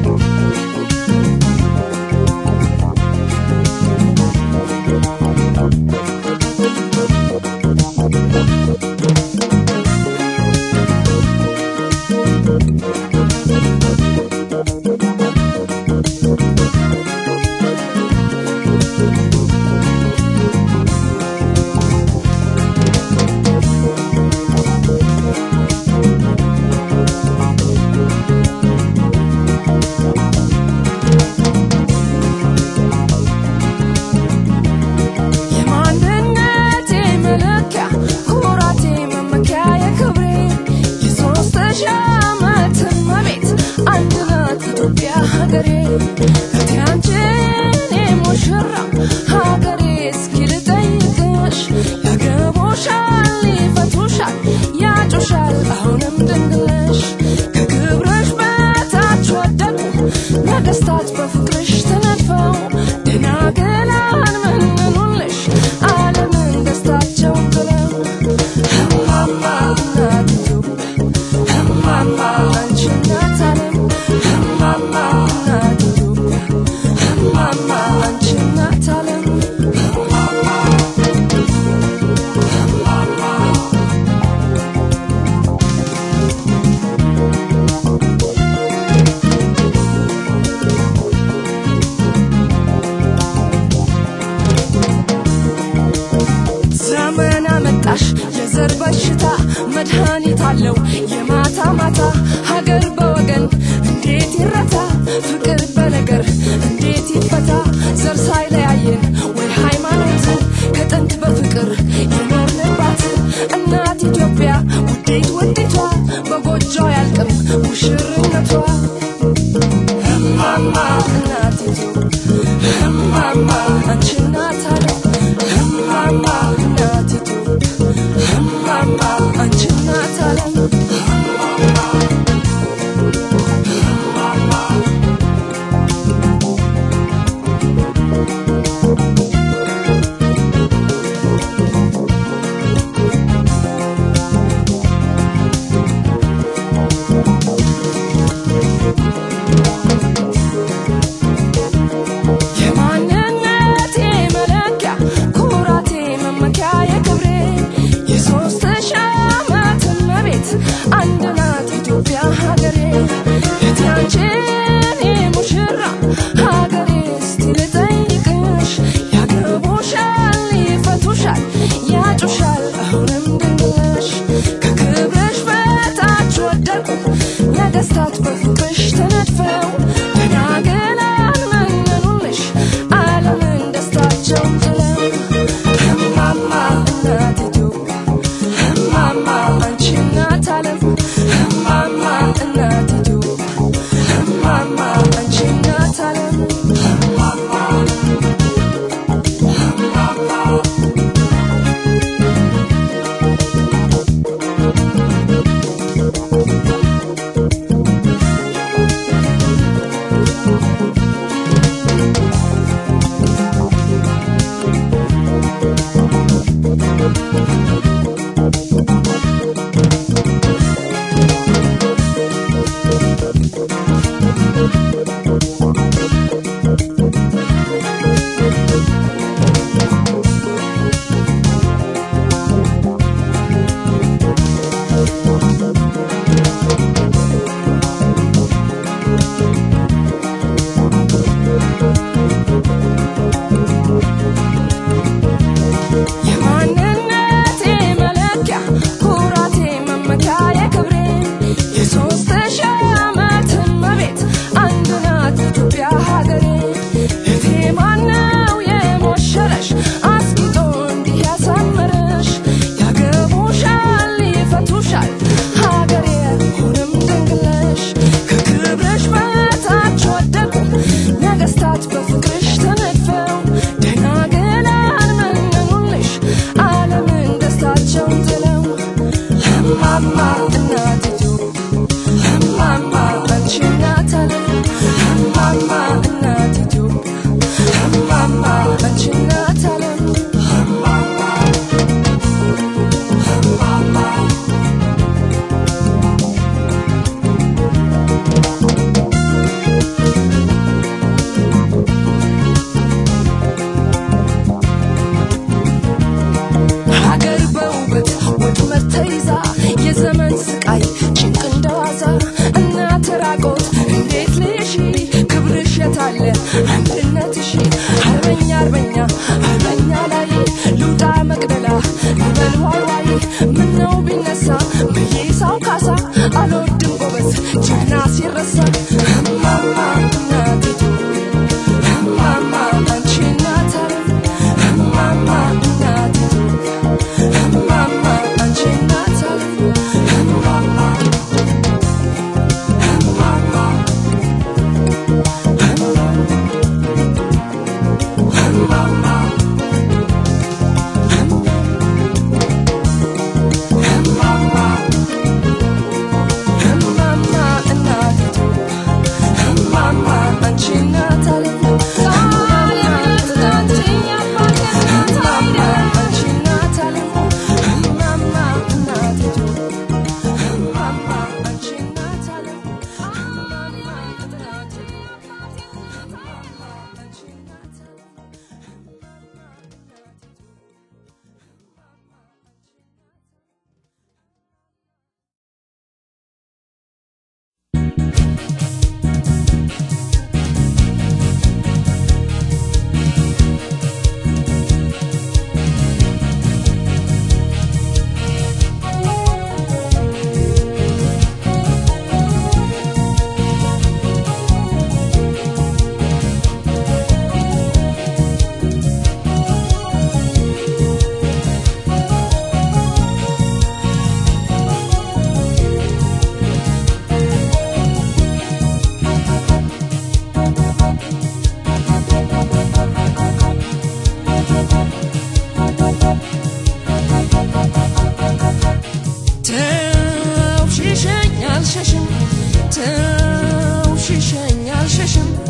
የማንነቴ መለኪያ ኩራቴ መመኪያ የክብሬ የሶስት ሺህ ዓመት እመቤት አንድ ናት ኢትዮጵያ ሀገሬ እቴ አንቺ የኔ ሙሽራ ሀገሬ እስኪ ልጠይቅሽ ያገቡሻል ይፈቱሻል ያጩሻል አሁንም ድንግልሽ ከክብርሽ በታች ወደቁ ነገስታት በፍቅርሽ ተነድፈው ደናግላን መንኑልሽ ዓለምን ደስታቸው ብለው እማማ እናት ኢትዮጵያ እማማ አንቺ እናት ዓለም እማማ እናት ኢትዮጵያ እማማ አንቺ እናት ዓለም ዘመን አመጣሽ የዘር በሽታ መድኃኒት አለው የማታ ማታ ሀገር በወገን እንዴት ይረታ ፍቅር በነገር እንዴት ይፈታ ዘር ሳይለያየን ወይ ሃይማኖት ከጥንት በፍቅር የኖርንባት እናት ኢትዮጵያ ውዴት ውዲቷ በጎጆ ያልቅም ሙሽርነቷ እማማ እናት ኢትዮጵያ እማማ አንቺ እናት ዓለም እማማ እናት ኢትዮጵያ እማማ አንቺ እናት ዓለም የማንነቴ መለኪያ ኩራቴ መመኪያ የክብሬ የሶስት ሺህ ዓመት እመቤት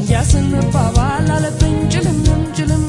ያስንባባል አለብኝ ጭልምም ጭልም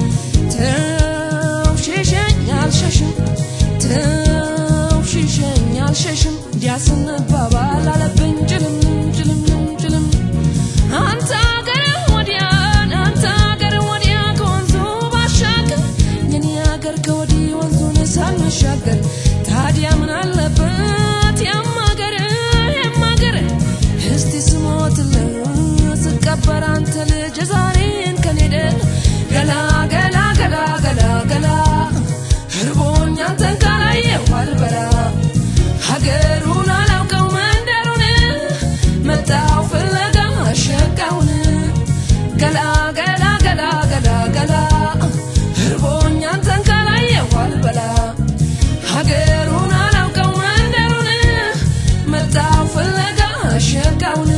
ተው ሽሸኝ አልሸሽም ተው ሽሸኝ አልሸሽም ያስንባባል አለብኝ ጭልምም ጭልምም ጭልም አንተ አገር ወዲያን አንተ አገር ወዲያ ከወንዙ ባሻገር የኔ አገር ከወዲህ ወንዙን ሳንሻገር ታዲያ ምን አለበት ያም አገር ያም አገር እስቲ ስሞትልህ ስቀበር አንተ ልጅ ዛሬን ከኔደ ገላ ገላ ገላ ገላ ገላ እርቦኝ አንተን ካላየሁ አልበላ ሀገሩን አላውቀው መንደሩን መጣው ፍለጋ ሸጋውን ገላ ገላ ገላ ገላ ገላ እርቦኝ አንተን ካላየሁ አልበላ ሀገሩን አላውቀው መንደሩን መጣው ፍለጋ ሸጋውን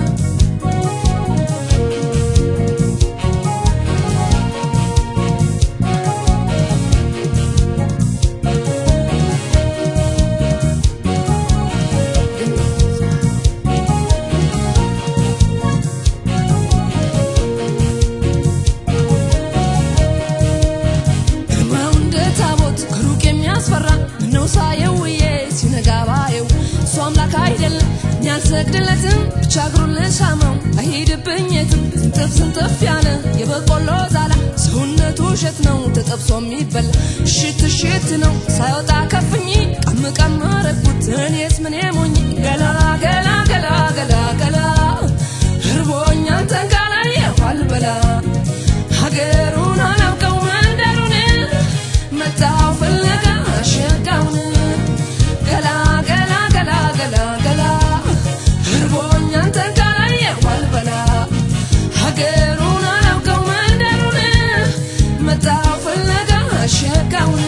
ግርማው እንደ ታቦት ከሩቅ የሚያስፈራ ምነው ሳየው ውዬ ሲነጋ ባየው እሱ አምላክ አይደለም እኔ አልሰግድለትም ብቻ እግሩን ልሳመው አይሄድብኝ የትም ስንጥፍ ስንጥፍ ያለ የበቆሎ ዛላ ሰውነቱ እሸት ነው ተጠብሶ የሚበላ እሽት እሽት ነው ሳይወጣ ከፍኝ ቀም ቀም አረግኩት እኔስ ምን ሞኝ ገላ ገላ ገላ ገላ ገላ እርቦኝ አንተን ካላየሁ አልበላ ሀገሩን አላውቀው መንደሩን መጣው ፍለጋ ሸጋውን ገላ ገላ ገላ ገላ ገላ እርቦኝ አንተን ካላየሁ አልበላ ሀገሩን አላውቀው መንደሩን መጣው ፍለጋ ሸጋውን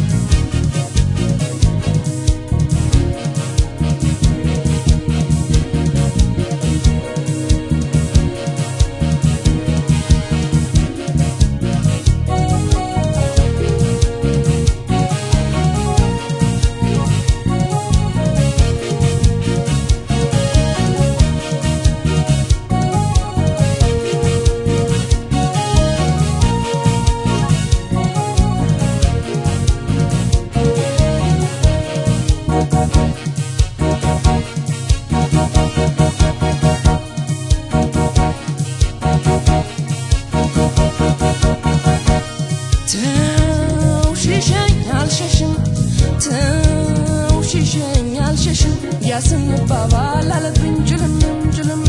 ተው ሽሸኝ አልሸሽም ተው ሽሸኝ አልሸሽም ያስንባባል አለብኝ ጭልምም ጭልም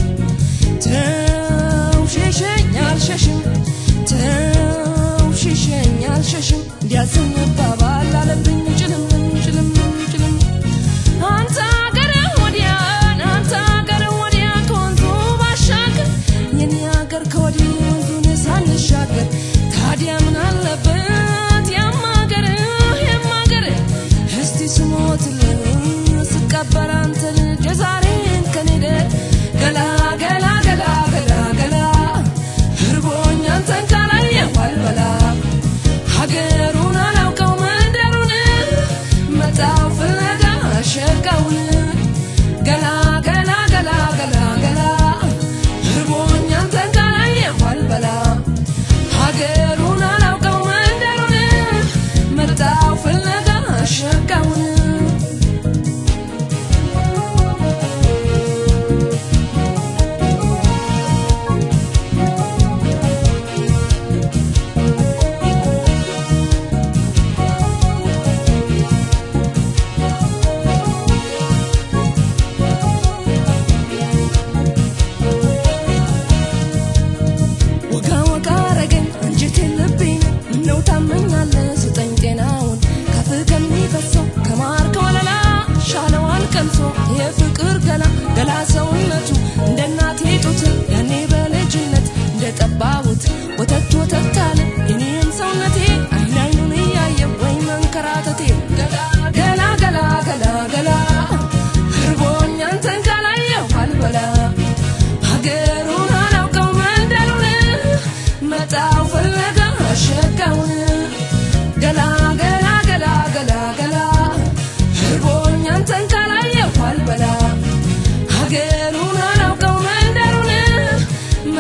ተው ሽሸኝ አልሸሽም ተው ሽሸኝ አልሸሽም ያስንባባል አለብኝ ጭልምም ጭልምም ጭልም አንተ አገር ወዲያን አንተ አገር ወዲያ ከወንዙ ባሻገር የኔ አገር ከወዲህ ወንዙን ሳንሻገር ታዲያ ምን አለበት ያም አገር ያም አገር እስቲ ስሞትልህ ስቀበር አንተ ልጅ ዛሬን ከኔደ ገላ ገላ ገላ ገላ ገላ እርቦኝ አንተን ካላየሁ አልበላ ሀገሩን አላውቀው መንደሩን መጣው ፍለጋ ሸጋውን ገላ ገላ ገላ ገላ ገላ እርቦኝ አንተን ካላየሁ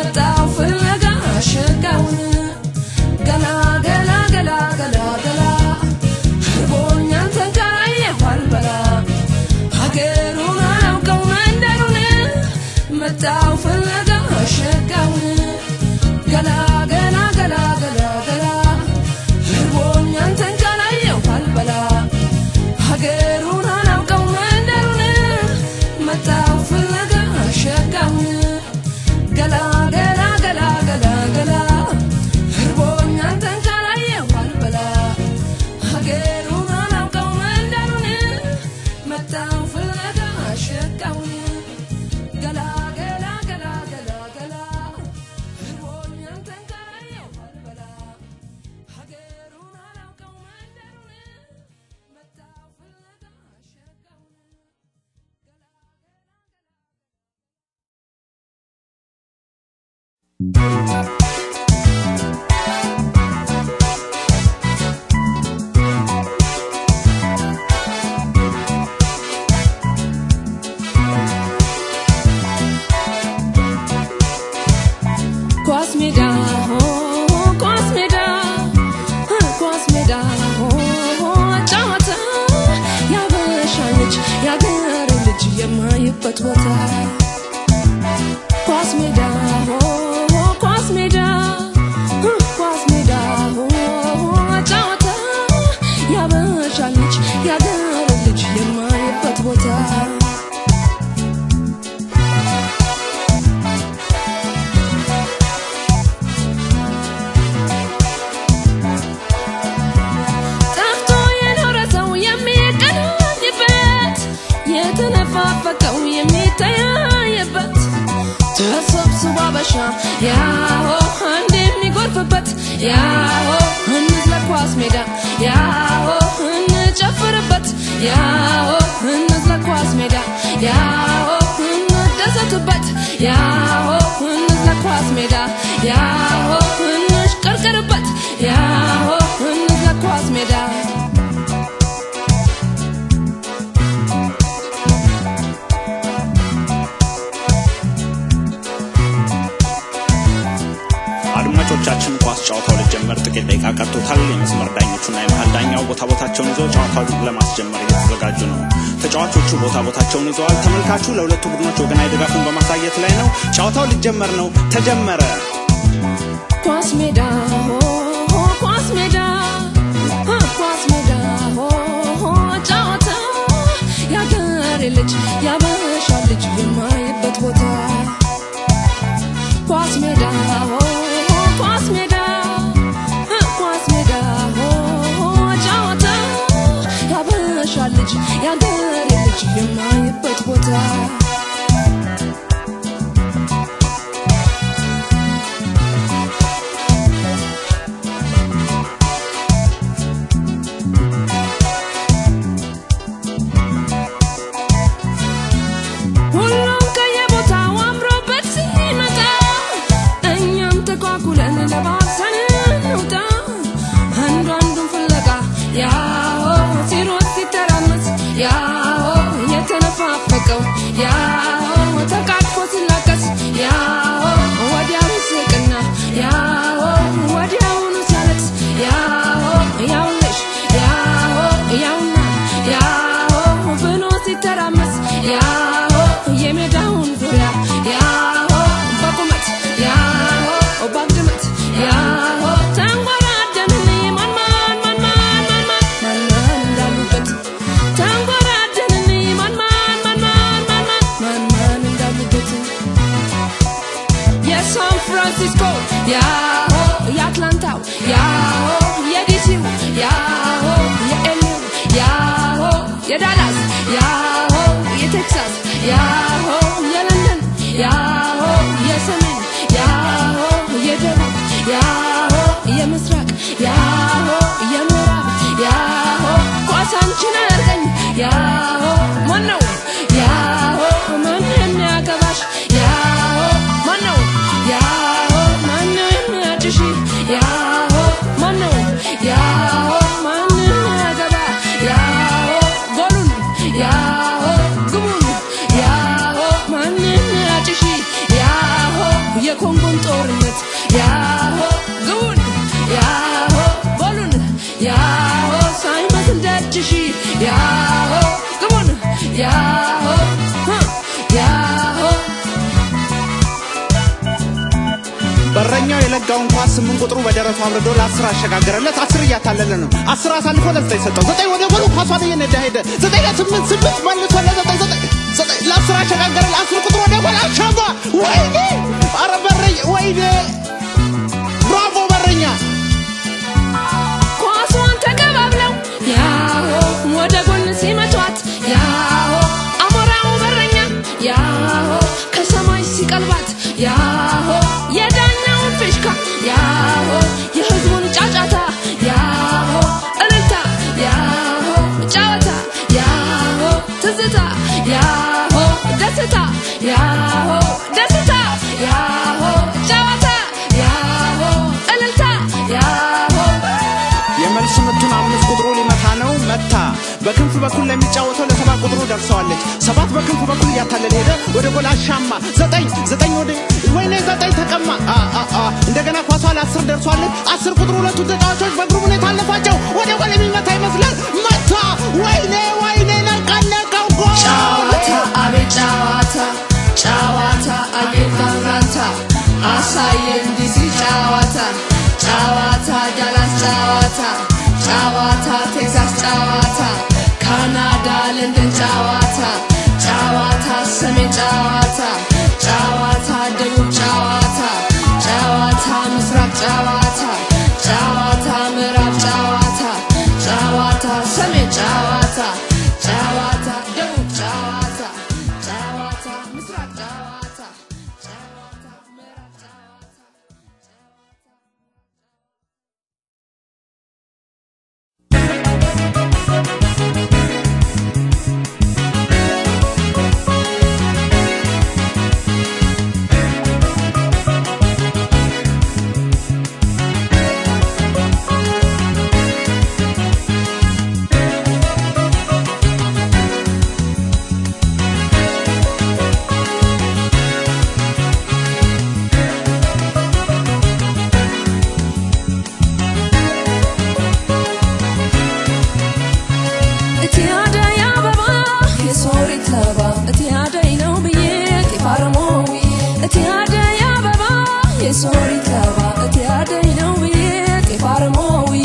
መጣው ፍለጋ ሸጋውን ገላ ገላ ገላ ገላ ገላ እርቦኛል ተንከራየሁ አልበላ ሀገሩን አላውቀው መንደሩን መጣው ፍለጋ ሸጋውን ገላ ገላ ገላ ገላ ገላ እርቦኛል ተንከራየሁ አልበላ ሀገሩን አላውቀው መንደሩን መጣው ፍለጋ ሸጋውን ገላ ገላ ገላ ገላ ገላ እርቦኛል ተንከራየሁ አልበላ ሀገሩን አላውቀው መንደሩን መጣው ፍለጋ ሸጋውን ገላ ገላ ገላ ገላ ገላ እርቦኛል ተንከራየሁ አልበላ ሀገሩን አላውቀው መንደሩን መጣው ፍለጋ ሸጋውን ገላ ገላ ኳስ ሜዳ ሆ ኳስ ሜዳ እ ኳስ ሜዳ ሆ ጨዋታ ያበሻ ልጅ ያገር ልጅ የማይበት ቦታ ኳስ ሜዳ ሆ ኳስ ሜዳ እ ኳስ ሜዳ ሆ ጨዋታ ያበሻ ልጅ ያገር ልጅ የማይበት ቦታ ጠፍቶ የኖረ ሰው የሚገናኝበት የተነፋፈቀው የሚተያየበት ተሰብስቦ አበሻ ያሆ አንድ የሚጎርፍበት ያሆ እንዝለቅ ኳስ ሜዳ ያሆ እንጨፍርበት ያሆ እንዝለቅ ኳስ ሜዳ ያሆ እንደሰትበት ያሆ እንዝለቅ ኳስ ሜዳ ያሆ እንሽቀርቅርበት ያሆ እንዝለቅ ኳስ ሜዳ አድማጮቻችን ኳስ ጨዋታው ሊጀመር ጥቂት ደቂቃ ቀርቶታል። የመስመር ዳኞቹና የመሀል ዳኛው ቦታ ቦታቸውን ይዘው ጨዋታውን ለማስጀመር እየተዘጋጁ ነው። ተጫዋቾቹ ቦታ ቦታቸውን ይዘዋል። ተመልካቹ ለሁለቱ ቡድኖች ወገናዊ ድጋፉን በማሳየት ላይ ነው። ጨዋታው ሊጀመር ነው። ተጀመረ። ኳስ ሜዳ ሆ ሆ ኳስ ሜዳ እ ኳስ ሜዳ ሆ ሆ ጨዋታ ያገሬ ልጅ ያበሻ ልጅ የማይበት ቦታ ኳስ ሜዳ ሆ ሆ ኳስ ሜዳ እ ኳስ ሜዳ ሆ ሆ ጨዋታ ያበሻ ልጅ ያገሬ ልጅ የማይበት ቦታ ሁሉም ከየቦታው አምሮበት ሲመጣ እኛም ተኳኩለን ለባብሰን እንውጣ አንዱ አንዱን ፍለጋ ያሆ ሲሮጥ ሲተራመስ ያሆ የተነፋፈቀው ያሆ ተቃቅፎ ሲላቀስ ያሆ ወዲያው ይስቅና ያሆ ወዲያውኑ ሲያለቅስ ያሆ ያውልሽ ያሆ ያውና ያሆ ብሎ ሲተራመስ ያሆ የሜዳውን ዙሪያ ያሆ በቁመት ያሆ በግምት ያሆ ተንጎራደንን ማን ማን ማን ማን ማን ማን ማን ማን እንዳሉበት ተንጎራደንን ማን ማን ማን ማን ማን ማን ማን ማን እንዳሉበት የሳን ፍራንሲስኮ ያሆ የአትላንታው ያሆ የዲሲው ያሆ የኤልዩ ያሆ የዳላስ ያሆ የቴክሳስ ያሆ የለንደን ያሆ የሰሜን ያሆ የደቡብ ያሆ የምስራቅ ያሆ የምዕራብ ያሆ ኳሳንችን አያርገኝ ያሆ ማነው ያሆ ማን የሚያገባሽ ያሆ ማነው ያሆ ማነው የሚያጭሽ ያሆ ማነው ያሆ ማን የሚያገባ ያሆ ጎሉን ያሆ ግቡን ያሆ ማን የሚያጭሽ የኮንጎን ጦርነት ያሆ ግቡን ያሆ በሉን ያሆ ሳይመስል ደጅሽ ያሆ ግቡን ያሆ ህ፣ ያሆ በረኛው የለጋውን ኳስ ስምንት ቁጥሩ በደረቱ አብርዶ ለአስር አሸጋገረለት። አስር እያታለለ ነው። አስር አሳልፎ ለዘጠኝ ሰጠው። ዘጠኝ ወደ ጎሉ ኳሷን እየነዳ ሄደ። ዘጠኝ ለስምንት ስምንት መልሶ ለዘጠኝ ዘጠኝ ዘጠኝ ለአስር አሸጋገረ። ለአስር ቁጥሩ ወደ ጎል አሻማ። ወይኔ! አረ በረኛ! ወይኔ! ብራቮ በረኛ! ኳሷን ተቀባብለው ያሆ ወደ ጎን ሲመቷት ያሆ አሞራው በረኛ ያሆ ከሰማይ ሲቀልባት ያሆ የዳኛውን ፊሽካ ያሆ የህዝቡን ጫጫታ ያሆ እልልታ ያሆ ጨዋታ ያሆ ትዝታ ያሆ ደስታ ያሆ ደስታ ያሆ ጨዋታ ያሆ እልልታ ያሆ የመልስ ምቱን አምስት ቁጥሩ ሊመታ ነው። መታ። በክንፍ በኩል ለሚጫወተው ለሰባት ቁጥሩ ደርሰዋለች። ሰባት በክንፍ በኩል እያታለለ ሄደ። ወደ ጎል አሻማ። ዘጠኝ ዘጠኝ ወደ ወይኔ ዘጠኝ ተቀማ። አ አ አ እንደገና ኳሷ ለአስር ደርሷለች። አስር ቁጥሩ ሁለቱን ተጫዋቾች በእግሩ ሁኔታ አለፋቸው። ወደ ጎል የሚመታ ይመስላል። መታ። ወይኔ ወይኔ ነቃነቀው ጎል ጨዋታ አቤት ጨዋታ ጨዋታ አቤት ማምራታ አሳየን ዲሲ ጨዋታ ጨዋታ ዳላስ ጨዋታ ጨዋታ ቴክሳስ ጨዋታ ካናዳ ለንደን ጨዋታ ጨዋታ ሰሜን ጨዋታ ጨዋታ ደቡብ ጨዋታ ጨዋታ ምስራቅ ጨዋታ ጨዋታ ምዕራብ ጨዋታ ጨዋታ ሰሜን ጨዋታ ጨዋታ ደቡብ ጨዋታ ጨዋታ ምስራቅ ጨዋታ ጨዋታ ምዕራብ ጨዋታ እቲ አደይ አበባ የሶሪት ለባ እቲ አደይ ነው ብዬ ጢፋርሞዊ እቲ አደይ አበባ የሶሪት ለባ እቲ አደይ ነው ብዬ ጢፋርሞውዬ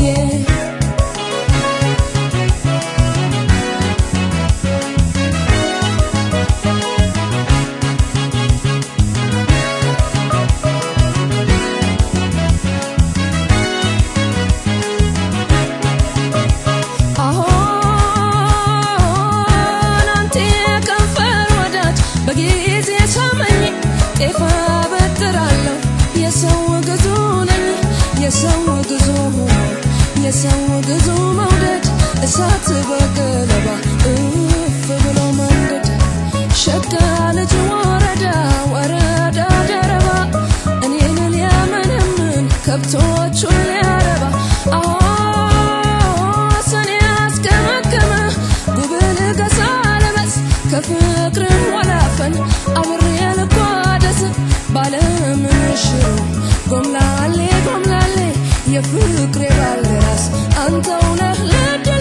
አሁን አንተ የከንፈር ወዳጅ በጊዜ ሳመኝ ጤፍ አበጥራለሁ የሰው ግዙ ነኝ የሰው ግዙ የሰው ግዙ መውደድ እሳት በገለባ እፍ ብሎ መንደድ ሸጋ ልጅ ወረዳ ወረዳ ደረባ እኔን ሊያመነምን ከብቶቹን ሊያረባ አዎ ሰኔ ያስገመገመ ጉብል ገሳ ለበስ ከፍቅርም ወላፈን አብሬ ልጓደስ ባለምንሽሩ ጎምላሌ ጎምላሌ የፍቅሬ ባልደራስ አንተው ነህ ለድሌ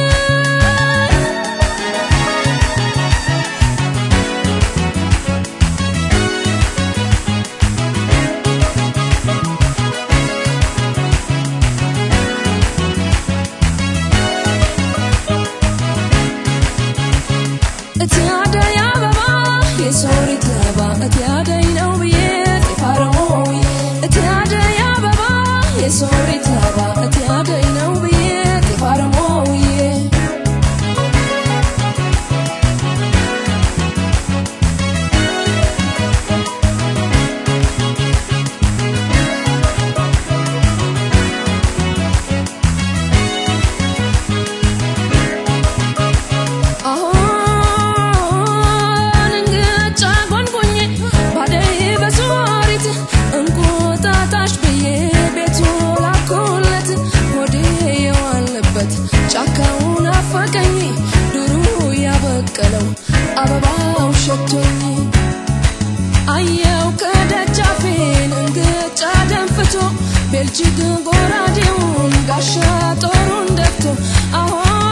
እቲ አደይ አበባ የሶሪት ለባ እቲ አደይ ነው ብዬ ጢፋርሞዊ እቲ አደይ አበባ የሶሪት ለባ እቲ አደይ ነው ብዬ ጢፋርሞ እጅግ ጎራዴውን ጋሻ ጦሩን ደፍቶ አሁ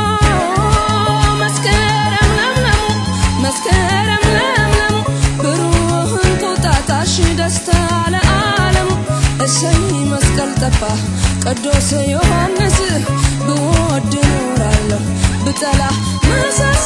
መስከረም ለምለሙ መስከረም ለምለሙ ብሩህ እንቁጣጣሽ ደስታ ለዓለሙ እሰይ መስቀል ጠባ ቅዱስ ዮሐንስ ብወድ ኖራለሁ ብጠላ መሰስ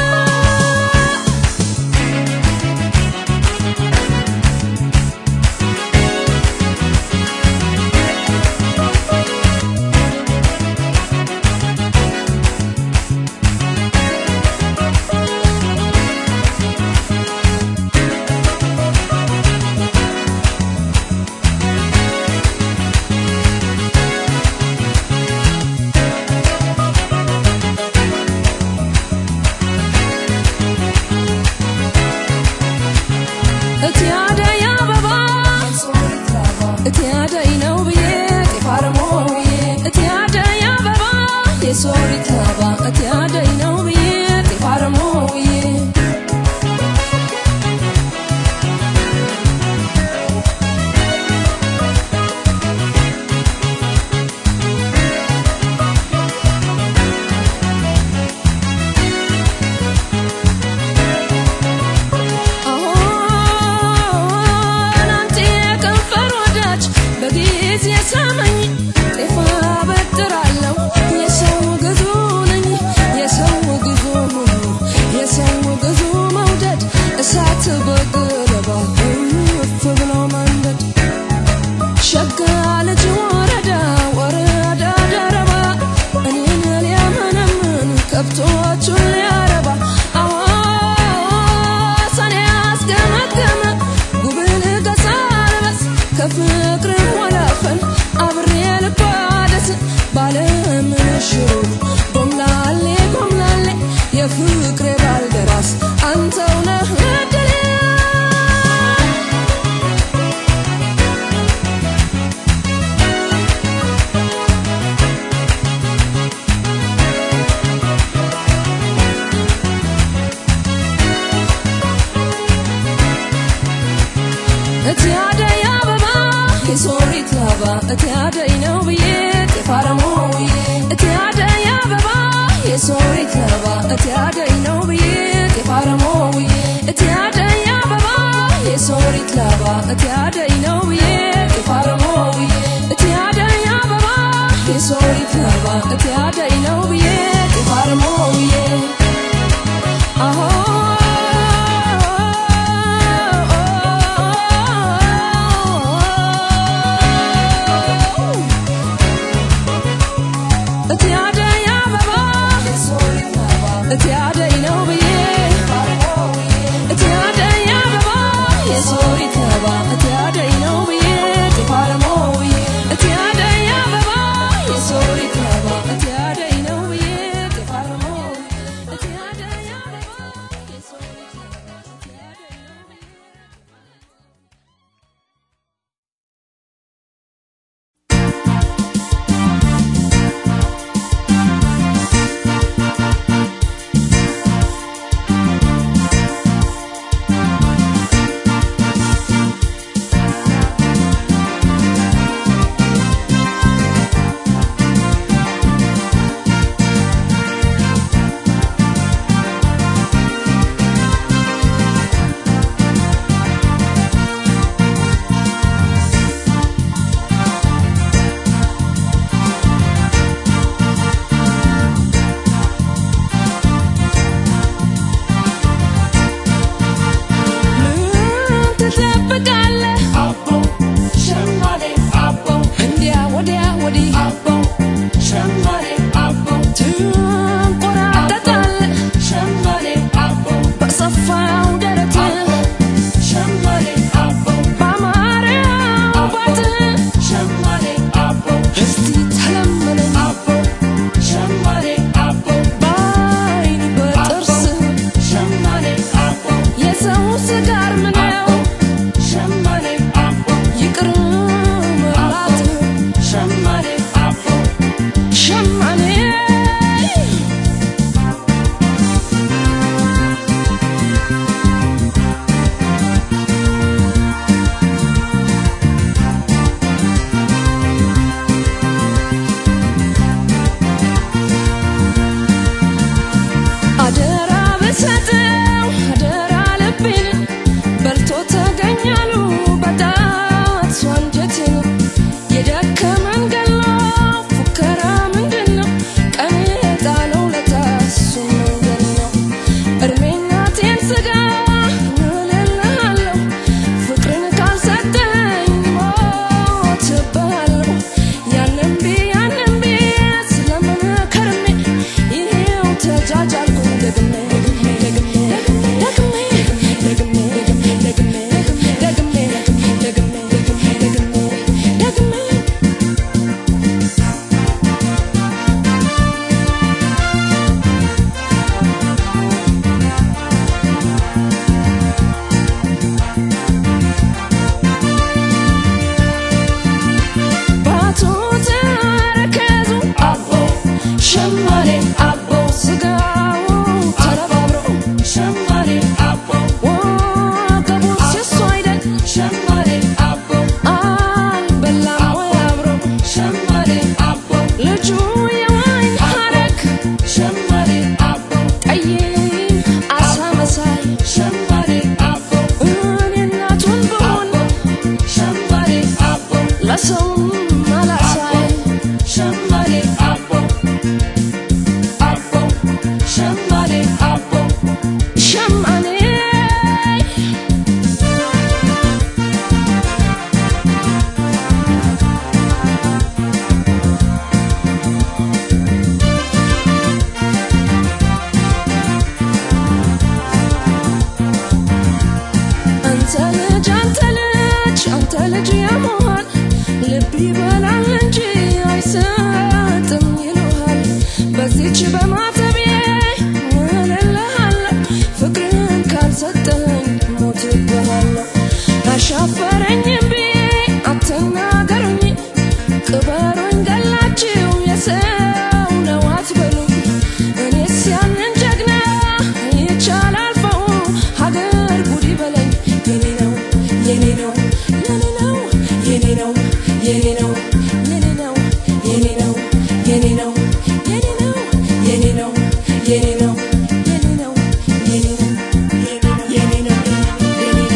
እቲ አደይ አበባ እቲ አደይ ነው ብዬ ጤፍ አርሞ ብዬ እቲ አደይ አበባ የሶሪት ላባ እቲ አደይ ነው ብዬ ጤፍ አርሞ ብዬ አሁን አንተ የከንፈር ወዳጅ በጊዜ ሳመኝ ጤፍ አበጥራለሁ የሰው ግዙ ነኝ የሰው ግዙ የሰው ግዙ መውደድ እሳት በገለባ እፍ ብሎ መንደድ ሸጋ ልጅ ወረዳ ወረዳ ደረባ እኔን ሊያመነምን ከብቶቹን ሊያረባ አዎ ሰኔ አስገመገመ ጉብል ገሳ ልበስ ከፍቅር ወላፈን አብሬ ልጓደስ ባለምን ሽሮ ጎምላሌ ጎምላሌ የፍቅሬ ባልደራስ አንተው ነህ እድሌ እቲ አደይ አበባ የሶሪት ላባ እቲ አደይ ነው ብዬ ጤፍ አረሞ ብዬ እቲ አደይ አበባ የሶሪት ላባ እቲ አደይ ነው ብዬ ጤፍ አረሞ ብዬ እቲ አደይ አበባ የሶሪት ላባ እቲ አደይ ነው ብዬ ጤፍ አረሞ ብዬ እቲ አደይ አበባ የሶሪት ላባ እቲ አደይ ነው ብዬ ጤፍ አረሞ ብዬ አሆ እቲ አደይ አበባ እቲ አደይ ነው ብዬ እቲ አደይ አበባ የሶሪት አበባ እቲ አደይ ነው ብዬ ለሰውም አላሳይ ሸማኔ አቦ አቦ ሸማኔ አቦ ሸማኔ አንተ ልጅ አንተ ልጅ አንተ ልጅ የመሆን ልብ ይበላል እንጂ አይሰጥም ይሉሃል። በዚች በማተቤ እልልሃለሁ ፍቅርን ካልሰጠኝ ሞትብሃለሁ። አሻፈረኝም ብዬ አትናገሩኝ፣ ቅበሩኝ ገላችሁ የሰው ነው አትበሉኝ። እኔስ ያንን ጀግና ይቻላል ፈው ሀገር ጉድ ይበለኝ የኔ ነው የኔ ነው የኔ ነው የኔ ነው የኔ ነው የኔ ነው የኔ ነው የኔ ነው የኔ ነው የኔ ነው የኔ ነው የኔ ነው የኔ ነው የኔ ነው የኔ ነው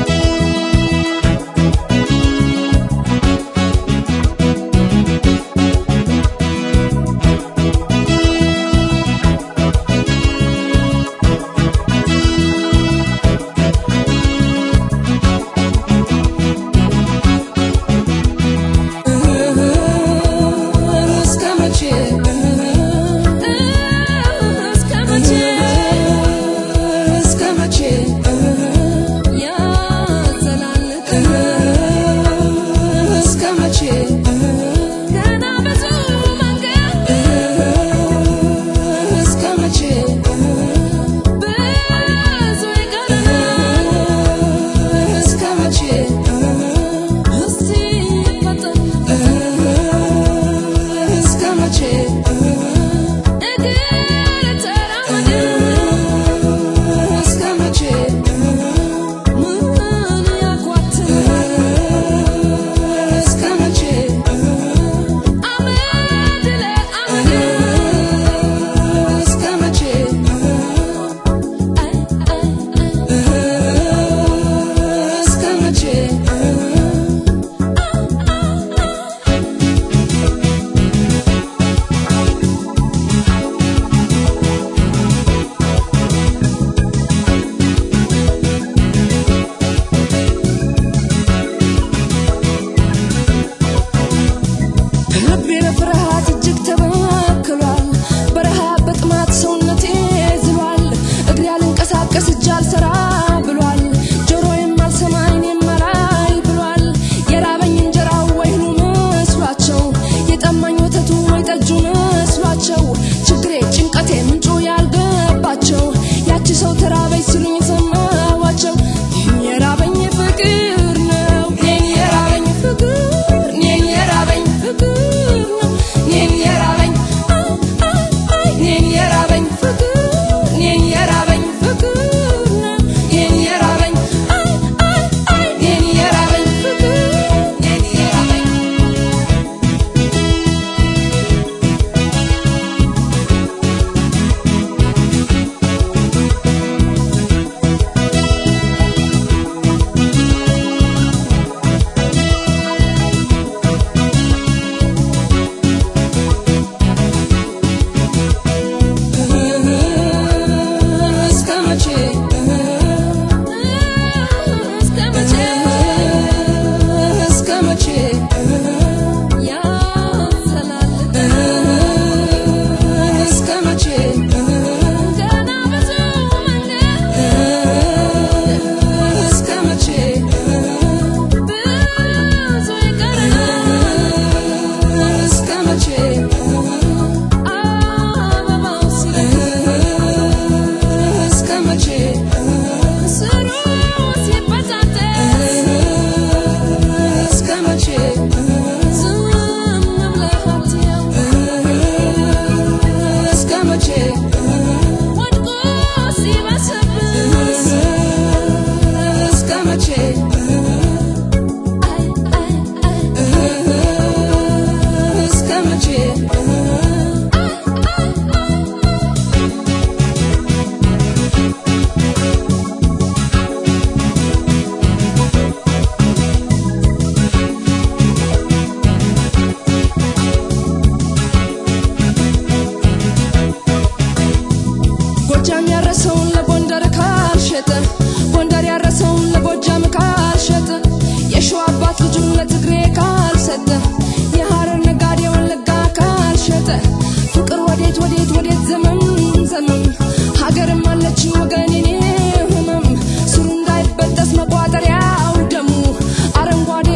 ♪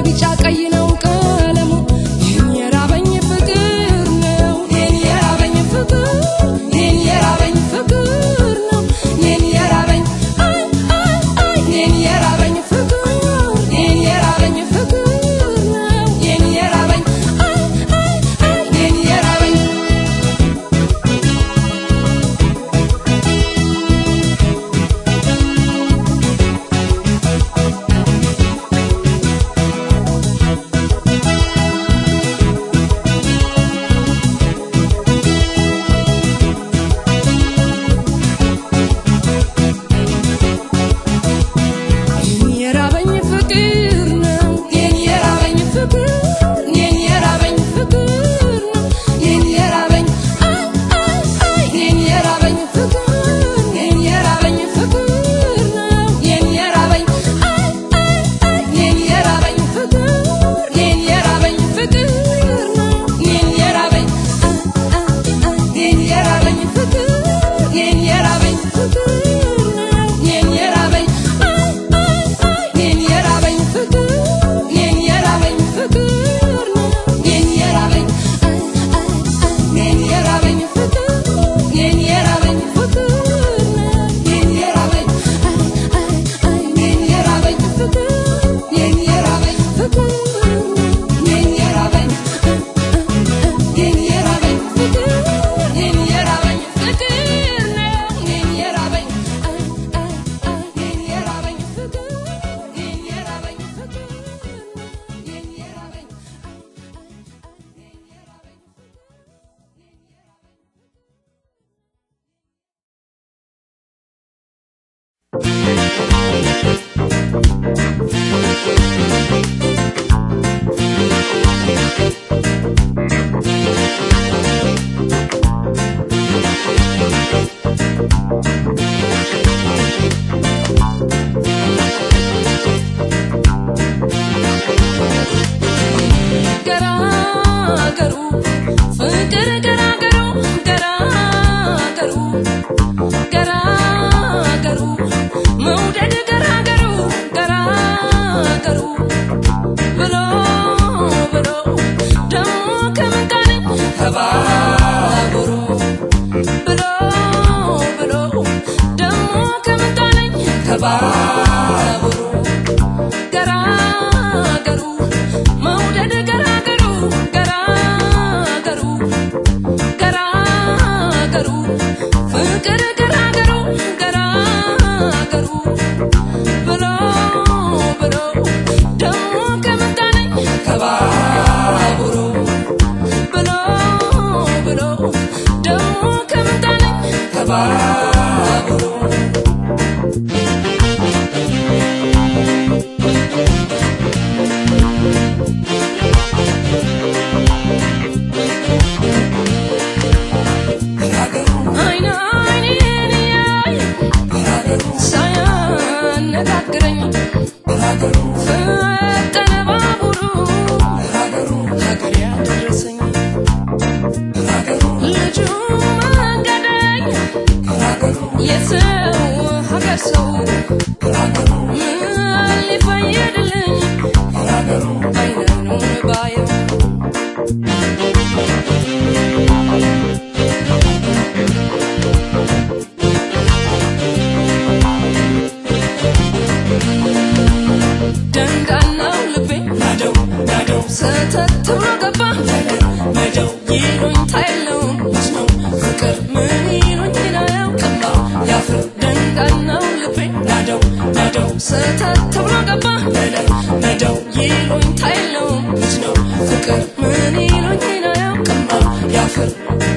ቢጫ ቀይ ነው ቀለሙ ይህን የራበኝ ፍቅር ነው ይህን የራበኝ ፍቅር ይህን የራበኝ ፍቅር ነው ይህን የራበኝ አይ አይ አይ ይህን የራበኝ ፍቅር ይህን የራበኝ ፍቅር ነው ይህን የራበኝ አይ አይ አይ ይህን የራበኝ ይህን የራበኝ ፍቅር ነው ይህን የራበኝ ፍቅር ይህን የራበኝ ፍቅር ነው ይህን የራበኝ አይ አይ አይ ይህን የራበኝ ፍቅር ይህን የራበኝ ፍቅር ነው ይህን የራበኝ አይ አይ አይ ይህን የራበኝ ፍቅር ይህን የራበኝ ፍቅር ነው ይህን የራበኝ አይ አይ አይ ይህን የራበኝ ፍቅር ይህን የራበኝ ፍቅር ነው ይህን የራበኝ አይ አይ አይ ይህን የራበኝ ፍቅር ይህን የራበኝ ፍቅር ነው ይህን የራበኝ አይ አይ አይ ይህን የራበኝ ፍቅር ይህን የራበኝ ፍቅር ነው ይህን የራበኝ አይ አይ አይ ይህን የራበኝ ፍቅር ይህን የራበኝ ፍቅር ነው ይህን የራበኝ ይህን የራበኝ ፍቅር ይህን የራበኝ ፍቅር ነው ይህን የራበኝ አይ አይ አይ ይህን የራበኝ ፍቅር ይህን የራበኝ ፍቅር ነው ይህን የራበኝ አይ አይ አይ ይህን የራበኝ ገራገሩ ፍቅር ገራገሩ ገራገሩ ገራገሩ መውደድ ገራገሩ ገራገሩ ብሎ ብሎ ደሞ ከምንቃኔ ከባቡሩ ብሎ ብሎ ደሞ ከምንቃኔ ከባቡሩ ገራገሩ መውደድ ገራገሩ ገራገሩ ገራገሩ ፍቅር ገራገሩ ገራገሩ ብሎ ብሎ ደሞ ከምጣኔ ከባቡሩ ብሎ ብሎ ደሞ ከምጣኔ ከባቡሩ አይን አይኔን ያይ ሳያነጋግረኝ ፈጠነ ባቡሩ ሀገር ያደረሰኝ ልጁ መንገደኝ የሰው ሀገር ሰው ምን ሊፈይድልኝ አይኑን ባየው ደንዳናው ልቤ ናደው ናደው ሰተት ብሎ ገባ ናደው ይሉኝታ የለውም ነው ፍቅር ምን ይሉኝ አያውቅም ያፍር ደንዳናው ልቤ ናደው ናደው ሰተት ብሎ ገባ ናደው ይሉኝታ የለውም ነው ፍቅር ምን ይሉኝ አያውቅም ያፍር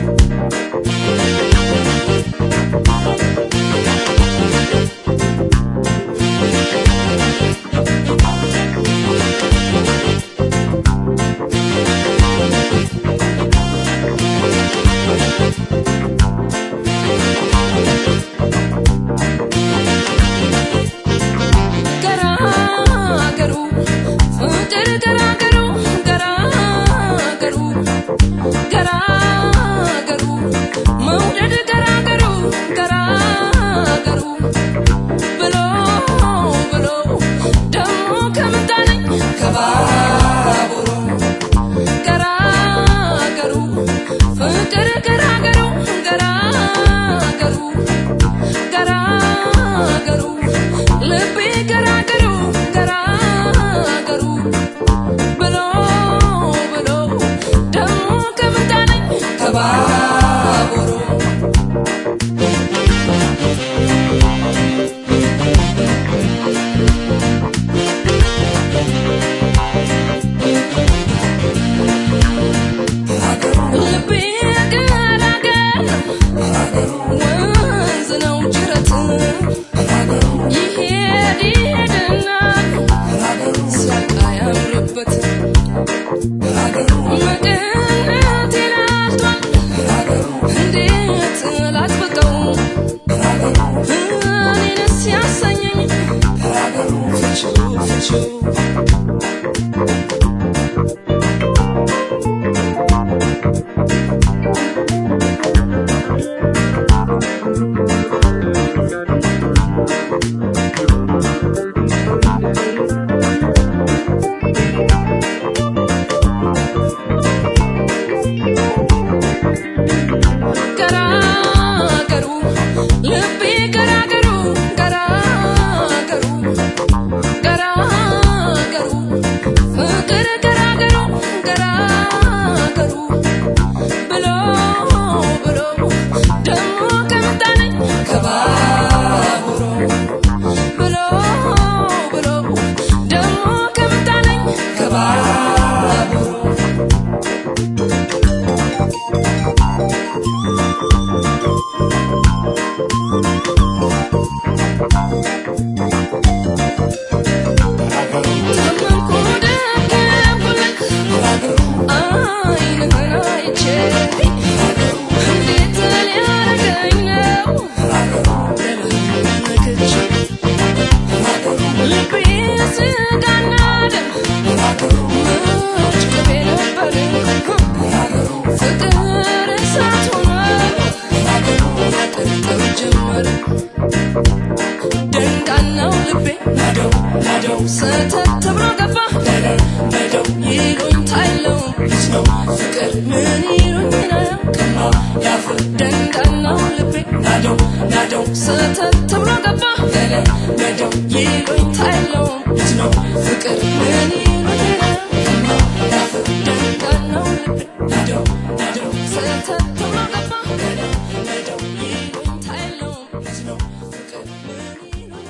ገራገሩ ፍቅር ገራገሩ ገራገሩ ገራገሩ መውደድ ሰተት ብሎ ገባ ይሉኝታ የለውም ፍቅር ምን ይሉኝ ነው ደንዳናው ልቤ ሰተት ብሎ ገባ ይሉኝታ የለውም ፍቅር ምን ይሉኝ ነው ደንዳናው ልቤ ሰተት ብሎ ገባ ይሉኝታ የለውም ፍቅር ምን ይሉኝ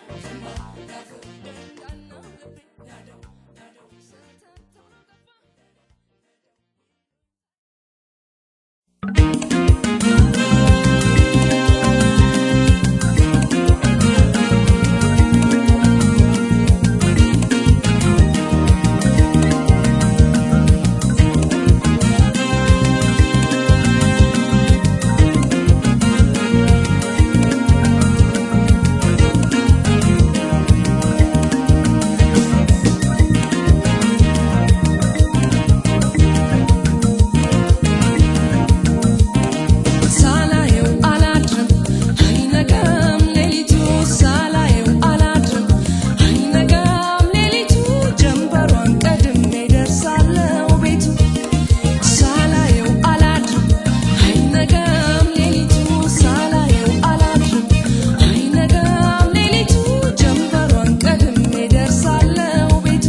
ሳላየው አላድርም አይነጋም ሌሊቱ ሳላየው አላድርም አይነጋም ሌሊቱ ጀንበሯን ቀድሜ ደርሳለው ቤቱ ሳላየው አላድርም አይነጋም ሌሊቱ ሳላየው አላድርም አይነጋም ሌሊቱ ጀንበሯን ቀድሜ ደርሳለው ቤቱ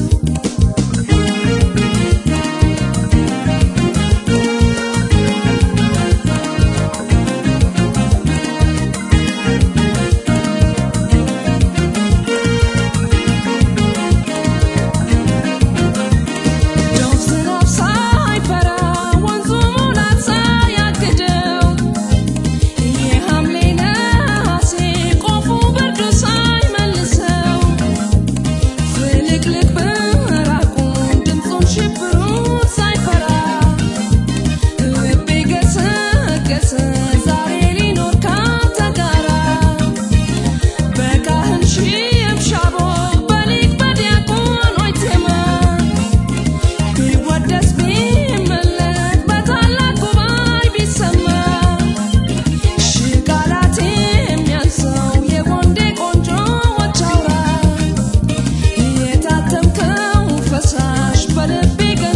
ዶፍ ዝናብ ሳይፈራ ወንዙ ሙላት ሳያግደው የሐምሌ ነሐሴ ቆፉ ብርዱ ሳይመልሰው ፍልቅልቅ ብራቁን ድምፁን ሽብሩን ሳይፈራ ልቤ ገሰገሰ ዛሬ ሊኖር ካንተ ጋራ በካህን ሽብሻቦ በሊቅ በዲያቆኖች ዜማ ቢወደስ ቢመለክ በታላቅ ጉባኤ ቢሰማ ሺህ ቃላት የሚያንሰው የወንዴ ቆንጆዎች አውራ የታተምከው ፈሳሽ በልቤ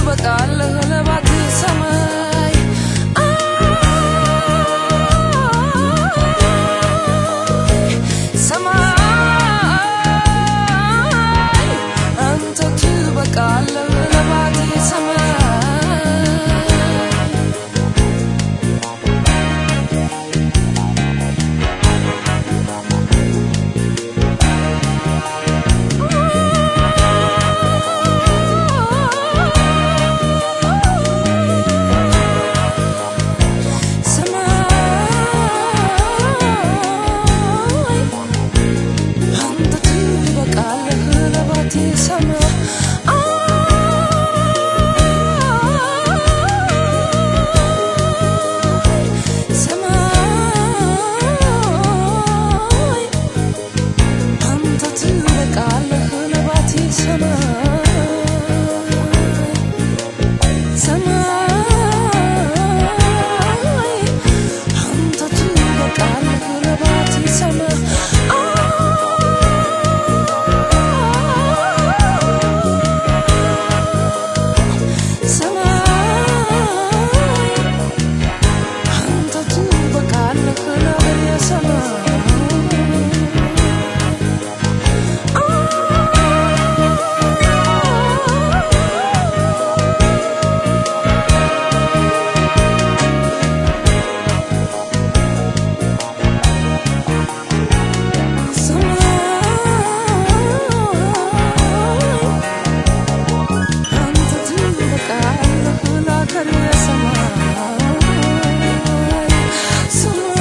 ትበቃለህ ለባት ሰማይ ሰማይ አንተ ትበቃለህ ለባት ሰማይ ሰማይ አንተ ትበቃለህ ለባቴ ሰማይ ሰማይ አንተ ትበቃለህ ለባቴ ሰማይ ሰማይ አንተ ትበቃለህ ለባቴ ሰማይ ሰማይ አንተ ትበቃለህ ለበየ ሰማይ አንተ ትበቃለህ ለአገሬ ሰማይ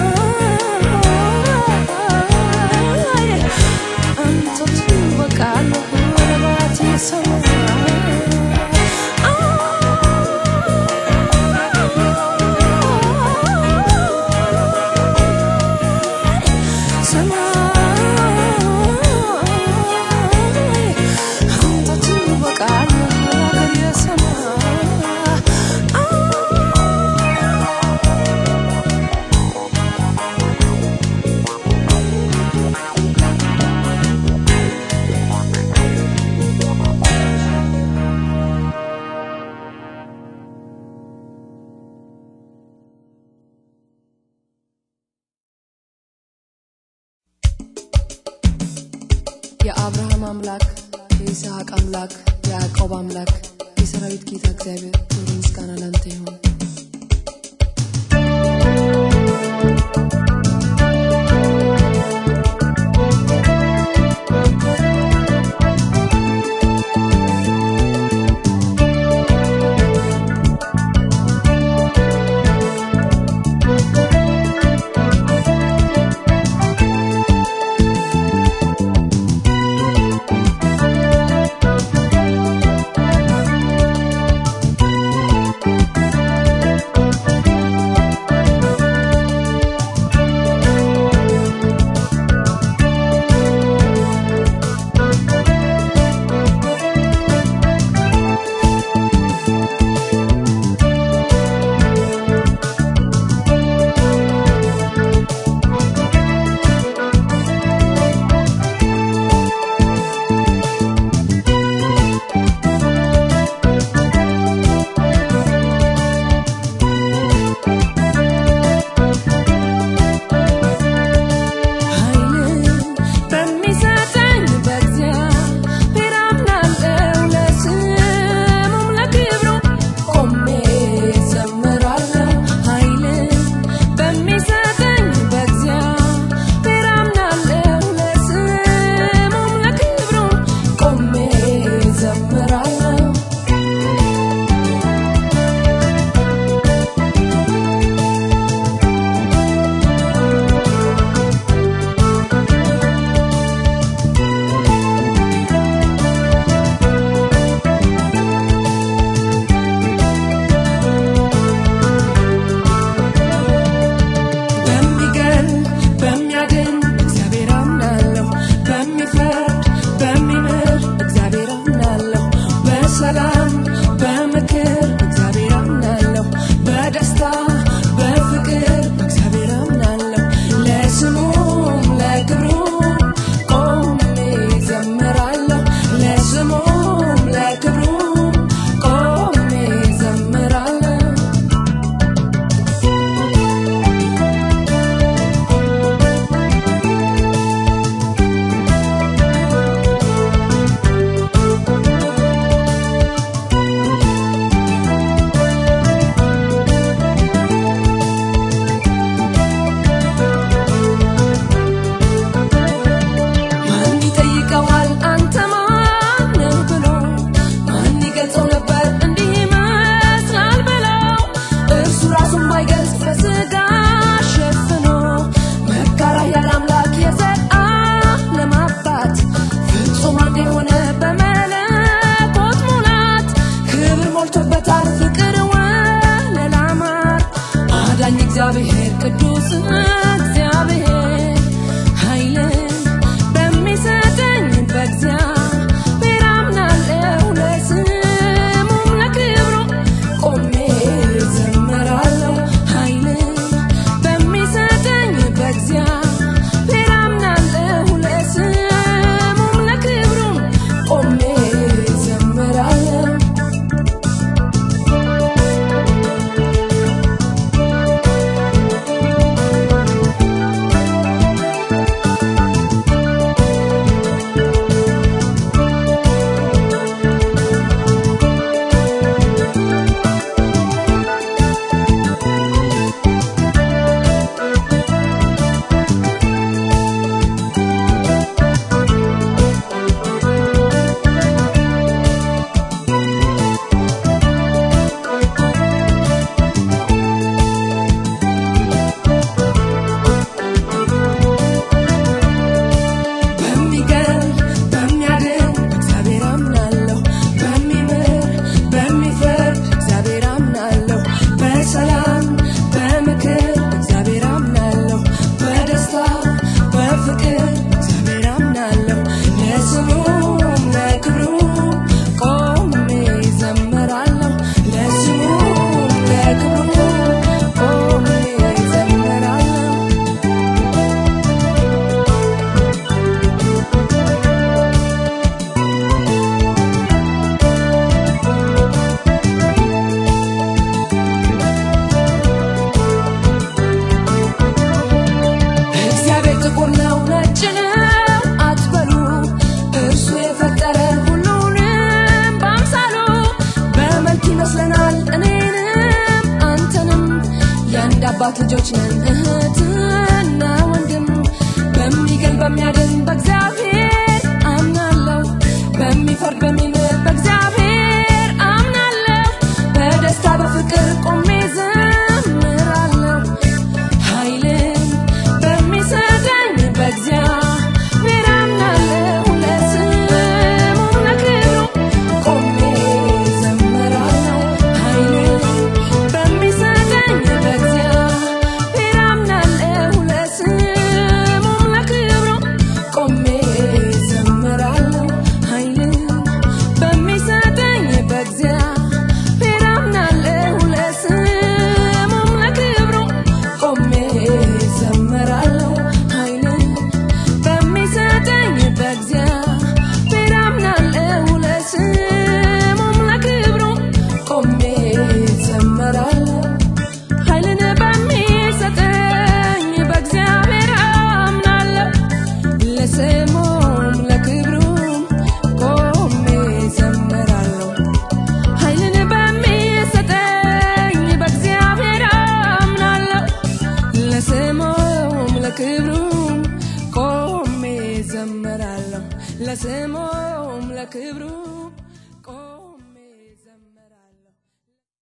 ሰማይ አንተ ትበቃለህ ለባቴ ሰማይ አንተ ትበቃለህ ለአገሬ ሰማይ የአብርሃም አምላክ የይስሐቅ አምላክ የያዕቆብ አምላክ የሰራዊት ጌታ እግዚአብሔር ክብር ምስጋና ላንተ ይሁን። Thank ሞልቶበታል ፍቅር ወለላ ማር አዳኝ እግዚአብሔር ቅዱስ እግዚአብሔር ኃይልን በሚሰጠኝ በእግዚአብሔር አምናለሁ ለስሙም ለክብሩ ቆሜ ዘምራለሁ ኃይልን በሚሰጠኝ በእግዚአብሔር አምናለሁ ለስሙም ለክብሩ ቆሜ ዘምራለሁ በሚገል በሚያድን እግዚአብሔር አምናለሁ በሚምር በሚፈርድ እግዚአብሔር አምናለሁ በሰላም በምክር እግዚአብሔር አምናለሁ በደስታ በፍቅር እግዚአብሔር አምናለሁ ለስሙም ለክብሩ ቆሜ ዘምራለሁ ለስሙም ለክብሩ ቆሜ ዘምራለሁ እግዚአብሔር ጥቁር ነው ነጭ ነው አትበሉ እርሱ የፈጠረ ሁሉንም በአምሳሉ በመልክ ይመስለናል እኔንም አንተንም የአንድ አባት ልጆች ነን እህትና ወንድም በሚገል በሚያድን በእግዚአብሔር አምናለሁ በሚፈርድ በሚምር በእግዚአብሔር አምናለሁ በደስታ በፍቅር ቆሜ ዘምራለሁ ኃይልን በሚሰጠኝ በእግዚአብሔር አምናለሁ ለስሙም ለክብሩ ቆሜ ዘምራለሁ ኃይልን በሚሰጠኝ በእግዚአብሔር አምናለሁ ለስሙም ለክብሩ ቆሜ ዘምራለሁ ኃይልን በሚሰጠኝ በእግዚአብሔር አምናለሁ ለስሙም ለክብሩ ቆሜ ዘምራለሁ ኃይልን በሚሰጠኝ በእግዚአብሔር አምናለሁ ለስሙም ለክብሩ ቆሜ ዘምራለሁ ኃይልን በሚሰጠኝ በእግዚአብሔር አምናለሁ ለስሙም ለክብሩም ቆሜ ዘምራለሁ ኃይልን በሚሰጠኝ በእግዚአብሔር አምናለሁ ለስሙም ለክብሩም ቆሜ ዘምራለሁ ለስሙም ለክብሩም